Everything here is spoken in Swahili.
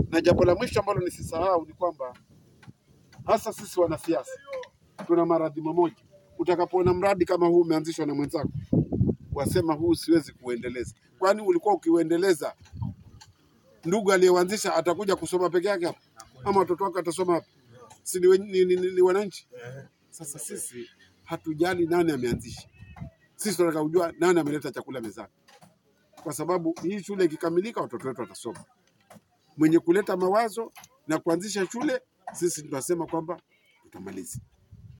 Na jambo la mwisho ambalo nisisahau ni kwamba hasa sisi wanasiasa tuna maradhi mamoja. Utakapoona mradi kama huu umeanzishwa na mwenzako, wasema huu siwezi kuendeleza. Kwani ulikuwa ukiuendeleza, ndugu aliyeuanzisha atakuja kusoma peke yake hapa, ama watoto wake atasoma hapa? Si ni, wen- ni, ni, ni, ni wananchi? Sasa sisi hatujali nani ameanzisha, sisi tunataka kujua nani ameleta chakula mezani, kwa sababu hii shule ikikamilika, watoto wetu watasoma. Mwenye kuleta mawazo na kuanzisha shule, sisi tunasema kwamba tutamaliza.